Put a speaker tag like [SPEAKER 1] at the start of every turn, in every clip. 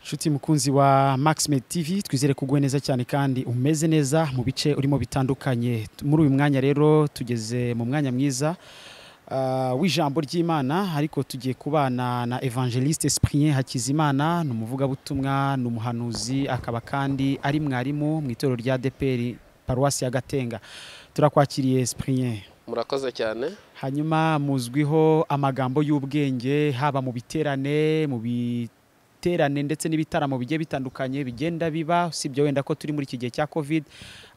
[SPEAKER 1] nshuti mukunzi wa maximate tv twizere kuguwe neza cyane kandi umeze neza mu bice urimo bitandukanye muri uyu mwanya rero tugeze mu mwanya mwiza ah, w'ijambo ry'imana ariko tugiye kubana na evangeliste Cyprien hakizimana ni umuvugabutumwa ni umuhanuzi akaba kandi ari mwarimu mu itorero rya deperi paruwasi ya gatenga turakwakiriye Cyprien
[SPEAKER 2] murakoze cyane
[SPEAKER 1] hanyuma muzwiho amagambo y'ubwenge haba mu biterane mu biterane ndetse n'ibitaramo bigiye bitandukanye bigenda biba usibye wenda ko turi muri iki gihe cya covid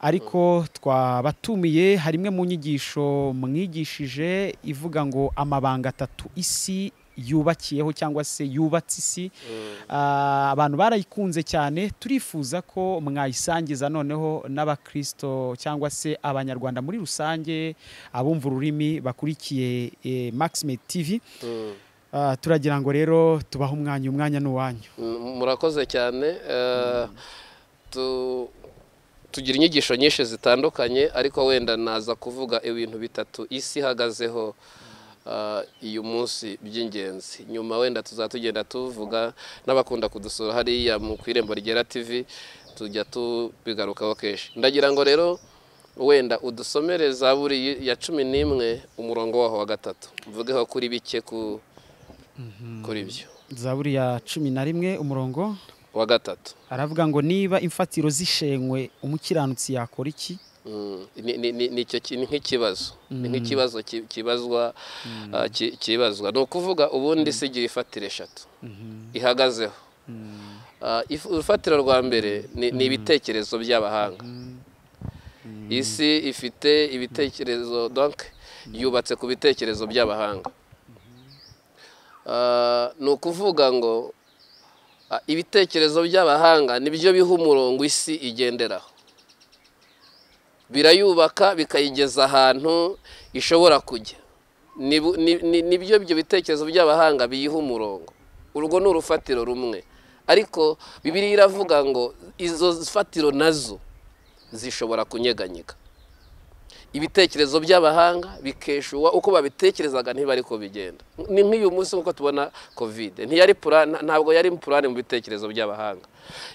[SPEAKER 1] ariko twabatumiye hari imwe mu nyigisho mwigishije ivuga ngo amabanga atatu isi yubakiyeho cyangwa se yubatse isi Ah, abantu barayikunze cyane turifuza ko mwayisangiza noneho n'abakristo cyangwa se abanyarwanda muri rusange abumva ururimi bakurikiye eh, maximate tv
[SPEAKER 2] Mm.
[SPEAKER 1] Ah, turagira ngo rero tubahe umwanya umwanya ni uwanyu
[SPEAKER 2] Mm, murakoze cyane Eh, tu- tugira inyigisho nyinshi zitandukanye ariko wenda naza kuvuga ibintu bitatu isi ihagazeho eh, uyu munsi by'ingenzi nyuma wenda tuzaba tugenda tuvuga n'abakunda kudusura hariya mu ku irembo ryera tv tujya tubigarukaho kenshi ndagira ngo rero wenda udusomere zaburi ya cumi n'imwe umurongo waho wa gatatu mvugeho kuri bike ku kuri byo
[SPEAKER 1] zaburi ya cumi na rimwe umurongo
[SPEAKER 2] wa gatatu
[SPEAKER 1] aravuga ngo niba imfatiro zishenywe umukiranutsi yakora iki
[SPEAKER 2] Mm, ni- ni- ni- ni icyo ki- ni nk'ikibazo ni nk'ikibazo ki- kibazwa ah, ki- kibazwa ni ukuvuga ubundi si igihe ifatira eshatu ihagazeho Ah, if- urufatiro rwa mbere ni ni ibitekerezo by'abahanga isi ifite ibitekerezo donc yubatse ku bitekerezo by'abahanga Ah, ni ukuvuga ngo ah, ibitekerezo by'abahanga nibyo biha umurongo isi igenderaho birayubaka bikayigeza ahantu ishobora kujya Nibu- ni- ni- nibyo ibyo bitekerezo by'abahanga biyiha umurongo urwo ni urufatiro rumwe ariko bibiriya iravuga ngo izo fatiro nazo zishobora kunyeganyega ibitekerezo by'abahanga bikeshuwa uko babitekerezaga ntibari ko bigenda ni nk'uyu munsi nk'uko tubona kovide ntiyari pura- nta- ntabwo yari purane mu bitekerezo by'abahanga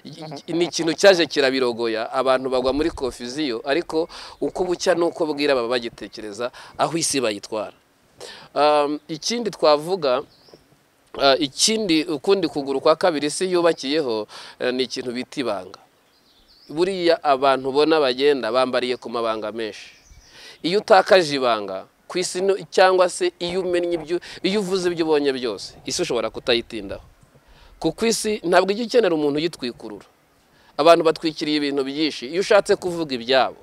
[SPEAKER 2] I- i- ni ikintu cyaje kirabirogoya abantu bagwa muri kofiziyo ariko uko bucya n'uko bwira baba bagitekereza aho isi bayitwara Um, ikindi twavuga uh, ikindi ukundi kuguru kwa kabiri isi yubakiyeho eh, ni ikintu bita ibanga buriya abantu ubona bagenda bambariye ku mabanga menshi iyo utakaje ibanga ku isi no- cyangwa se iyo umennye ibyo iyo uvuze ibyo ubonye byose isi ushobora kutayitindaho kuko isi ntabwo ijya ikenera umuntu uyitwikurura abantu batwikiriye ibintu byinshi iyo ushatse kuvuga ibyabo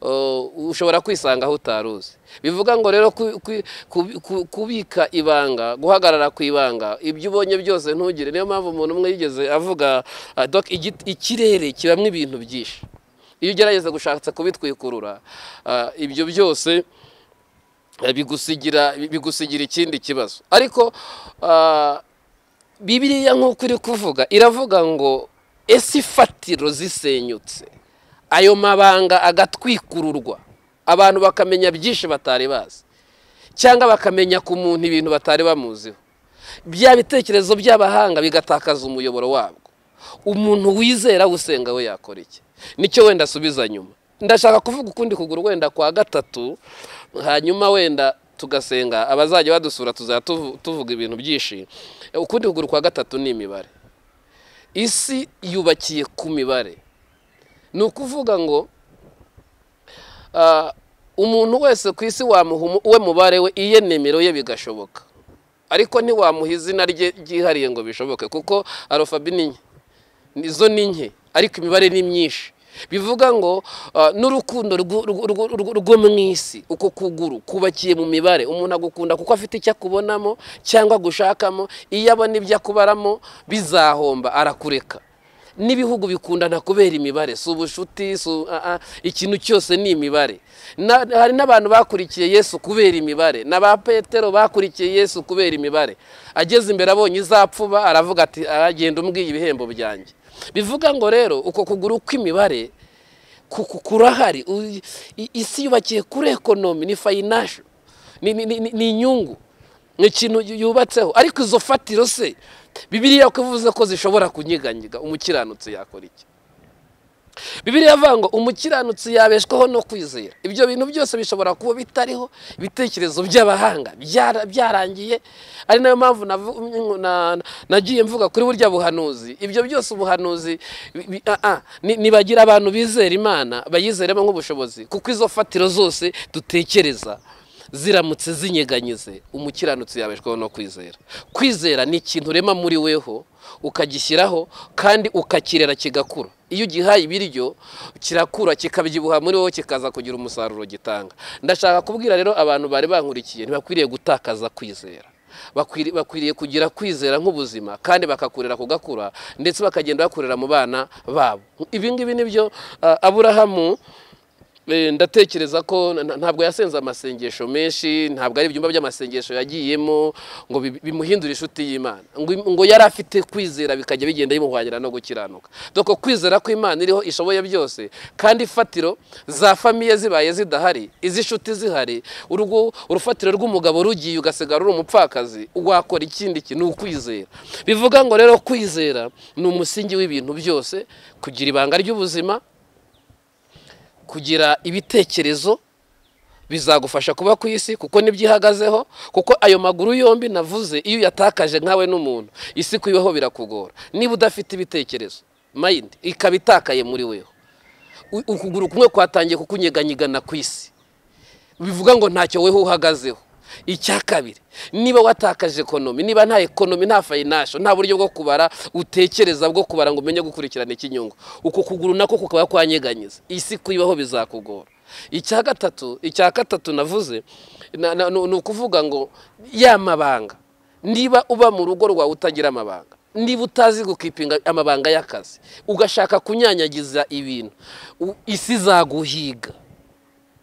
[SPEAKER 2] uh, ushobora kwisanga aho utari uzi bivuga ngo rero ku- ku- ku- ku- kubika ibanga guhagarara ku ibanga ibyo ubonye byose ntugire niyo mpamvu umuntu umwe yigeze avuga uh, donc igit- ikirere kibamo ibintu byinshi iyo ugerageza gushaka kubitwikurura uh, ibyo byose uh, bigusigira bigusigira ikindi kibazo ariko uh, bibiliya nk'uko iri kuvuga iravuga ngo ese ifatiro zisenyutse ayo mabanga agatwikururwa abantu bakamenya byinshi batari bazi cyangwa bakamenya ku muntu ibintu batari bamuziho bya bitekerezo by'abahanga bigatakaza umuyoboro wabwo umuntu wizera usenga we yakora iki nicyo wenda asubiza nyuma ndashaka kuvuga ukundi kuguru wenda kwa gatatu hanyuma wenda tugasenga abazajya badusura tuzajya tuvu- tuvuga ibintu byinshi ukundi kuguru kwa gatatu ni imibare isi yubakiye ku mibare ni ukuvuga ngo ah, umuntu wese ku isi wamuha umu- uwe mubare we iye nimero ye bigashoboka ariko ntiwamuha izina rye ryihariye ngo bishoboke kuko arofabi ni nke izo ni nke ariko imibare ni myinshi bivuga ngo ah, n'urukundo rwo- rwo- rwo- rwo rwo mu isi uko kuguru kubakiye mu mibare umuntu agukunda kuko afite icyo akubonamo cyangwa gushakamo iyo abona ibyo akubaramo bizahomba arakureka n'ibihugu bikundana kubera imibare si ubushuti si u- ah, ah, ikintu cyose ni imibare Na- hari n'abantu bakurikiye yesu kubera imibare na ba petero bakurikiye yesu kubera imibare ageze imbere abonye izapfuba aravuga ati aragenda umbwiye ibihembo byanjye bivuga ngo rero uko kuguru kw'imibare ku- ku- kurahari U- i- isi yubakiye kuri ekonomi ni fayinasho ni ni- ni- ni inyungu ni ikintu yubatseho ariko izo fatiro se bibiriya ko ivuze ko zishobora kunyiganyiga umukiranutsi yakora iki bibiriya avuga ngo umukiranutsi yabeshwaho no kwizera ibyo bintu byose bishobora kuba bitariho ibitekerezo by'abahanga byarangiye ari nayo mpamvu nagiye mvuga kuri burya buhanuzi ibyo byose ubuhanuzi nibagira abantu bizera imana bayizeremo nk'ubushobozi kuko izo fatiro zose dutekereza ziramutse zinyeganyize umukiranutsi yabeshwaho no kwizera kwizera ni ikintu urema muri weho ukagishyiraho kandi ukakirera kigakura iyo ugihaye ibiryo kirakura kikabyibuha muri wowe kikaza kugira umusaruro gitanga ndashaka kubwira rero abantu bari bankurikiye ntibakwiriye gutakaza kwizera bakwiriye kugira kwizera nk'ubuzima kandi bakakurira kugakura ndetse bakagenda bakurira mu bana babo ibi ngibi ni byo aburahamu ndatekereza ko ntabwo yasenze amasengesho menshi ntabwo ari ibyumba by'amasengesho yagiyemo ngo bimuhindure inshuti y'imana ngo yari afite kwizera bikajya bigenda bimuhwangira no gukiranuka dore ko kwizera ko imana iriho ishoboye byose kandi ifatiro za famiye zibaye zidahari iz'inshuti zihari urugo urufatiro rw'umugabo rugiye ugasigara uri umupfakazi wakora ikindi kintu ukwizera bivuga ngo rero kwizera ni umusingi w'ibintu byose kugira ibanga ry'ubuzima kugira ibitekerezo bizagufasha kuba ku isi kuko nibyo ihagazeho kuko ayo maguru yombi navuze iyo uyatakaje nkawe n'umuntu isi kuyibaho birakugora niba udafite ibitekerezo mayindi ikaba itakaye muri weho ukuguru kumwe kwatangiye kukunyeganyigana ku isi bivuga ngo ntacyo weho uhagazeho icya kabiri niba watakaje ekonomi niba nta ekonomi nta fayinasho nta buryo bwo kubara utekereza bwo kubara ngo umenye gukurikirana ikinyungu uko kuguru nako kukaba kwanyeganyiza isi kuyibaho bizakugora icya gatatu icya gatatu navuze ni ukuvuga ngo ya mabanga niba uba mu rugo rwawe utagira amabanga niba utazi gukipinga amabanga y'akazi ugashaka kunyanyagiza ibintu isi izaguhiga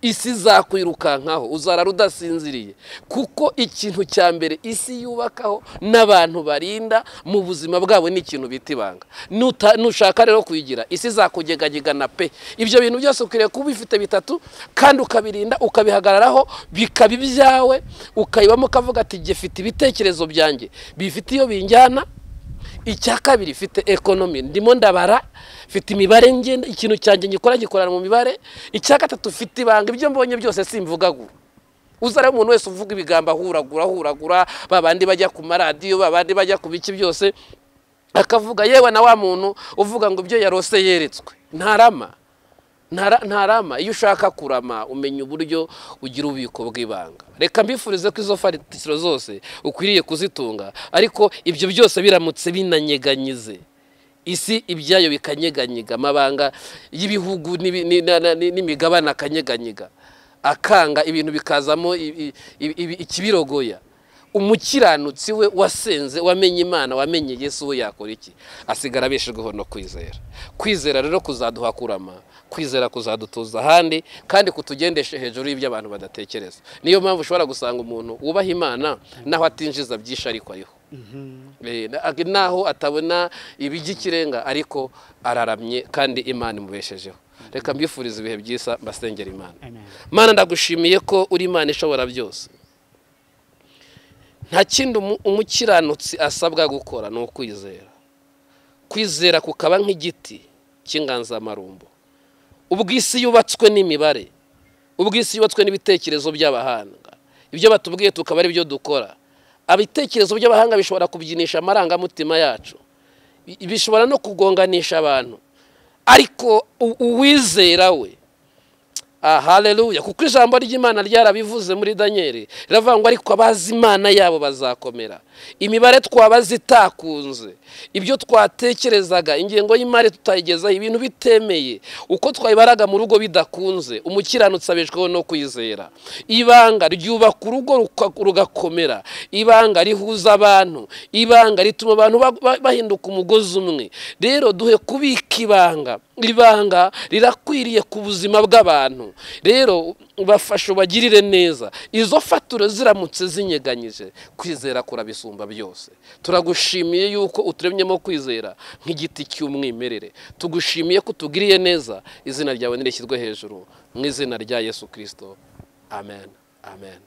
[SPEAKER 2] isi izakwirukankaho uzarara udasinziriye kuko ikintu cya mbere isi yubakaho n'abantu barinda mu buzima bwabo ni ikintu bita ibanga nushaka rero kuyigira isi izakugegagegana pe ibyo bintu byose ukwiriye kuba ubifite bitatu kandi ukabirinda ukabihagararaho bikaba ibyawe ukayibamo ukavuga ati gifite ibitekerezo byanjye bifite iyo binjyana icya kabiri ifite ekonomi ndimo ndabara mfite imibare ngenda ikintu cyanjye ngikora gikorana mu mibare icya gatatu mfite ibanga ibyo mbonye byose simvugagura uzare umuntu wese uvuga ibigambo ahuragura ahuragura babandi bajya ku maradiyo babandi bajya ku biki byose akavuga yewe na wa muntu uvuga ngo ibyo yarose yeretswe ntarama ntarama iyo ushaka kurama umenya uburyo ugira ububiko bw'ibanga reka mbifurize ko izo faritiro zose ukwiriye kuzitunga ariko ibyo byose biramutse binanyeganyize isi ibyayo bikanyeganyiga amabanga y'ibihugu n'imigabane akanyeganyiga akanga ibintu bikazamo ikibirogoya umukiranutsi we wasenze wamenye imana wamenye yesu we yakora iki asigara abeshejweho no kwizera kwizera rero kuzaduha kurama kwizera kuzadutuza ahandi kandi kutugendeshe hejuru y'ibyo abantu badatekereza niyo mpamvu ushobora gusanga umuntu wubaha imana naho atinjiza byinshi ariko ariho naho atabona ibijy'ikirenga ariko araramye kandi imana imubeshejeho reka mbifuriza ibihe byiza mbasengera imana Mana ndagushimiye ko uri imana ishobora byose nta kindi umukiranutsi asabwa gukora ni ukwizera kwizera kukaba nk'igiti cy'inganzamarumbo ubwo isi yubatswe n'imibare ubwo isi yubatswe n'ibitekerezo by'abahanga ibyo batubwiye tukaba ari byo dukora ibitekerezo by'abahanga bishobora kubyinisha amarangamutima yacu bishobora no kugonganisha abantu ariko uwizera we haleluya kuko ijambo ry'imana ryarabivuze muri daniyeli riravuga ngo ariko abazi imana yabo bazakomera imibare twabaze itakunze ibyo twatekerezaga ingengo y'imari tutayigezaho ibintu bitemeye uko twayibaraga mu rugo bidakunze umukiranutsi abeshweho no kwizera ibanga ryubaka urugo rugakomera ibanga rihuza abantu ibanga rituma abantu bahinduka umugozi umwe rero duhe kubika ibanga ibanga rirakwiriye ku buzima bw'abantu rero bafasha ubagirire neza izo faturo ziramutse zinyeganyije kwizera kurabisumba byose turagushimiye yuko uturemyemo kwizera nk'igiti cy'umwimerere tugushimiye ko utugiriye neza izina ryawe ntirishyirwe hejuru mu izina rya yesu kirisito amen amen